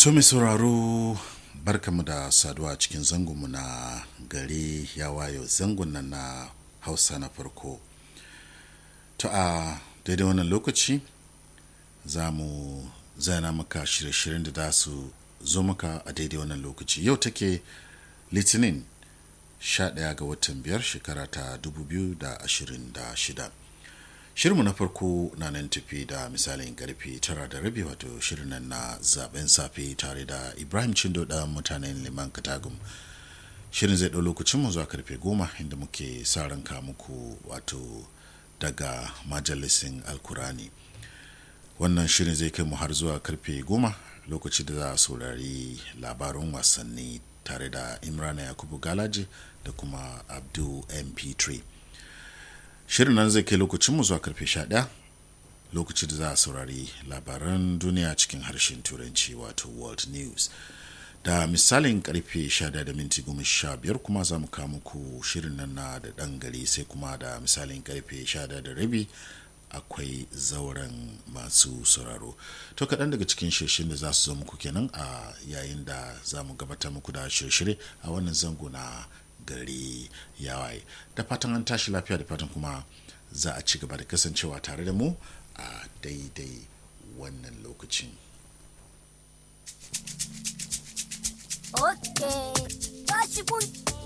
To mai sauraro barkamu da saduwa cikin zangonmu na gari ya wayo zangon nan na hausa na farko. To a daidai wannan lokaci za mu zana maka shirye-shiryen da za su zo maka a daidai wannan lokaci. Yau take litinin 11 ga watan biyar shekara ta 2026. shirinmu na farko na nan tafi da misalin karfe tara da rabi wato shirin nan na zaben safe tare da ibrahim cindo da mutanen liman katagum shirin zai ɗau lokacin mu zuwa karfe goma inda muke sa ranka muku wato daga majalisin alkurani wannan shirin zai kai mu har zuwa karfe goma lokaci da za a saurari labarin wasanni tare da imrana yakubu galaje da kuma abdul mp3 shirin nan zai kai lokacinmu zuwa karfe 11 lokaci da za a saurari labaran duniya cikin harshen turanci wato world news da misalin karfe 11 da minti 15 kuma za mu kawo muku shirin nan na da ɗan gari sai kuma da misalin karfe 11 da rabi akwai zauren masu sauraro to kaɗan daga cikin shirshin da za su zo muku kenan a yayin da za mu gabatar muku da shirye a wannan zango na gari ya waye da fatan an tashi lafiya da fatan kuma za a ci gaba da kasancewa tare da mu a daidai wannan lokacin Okay. Tashi kun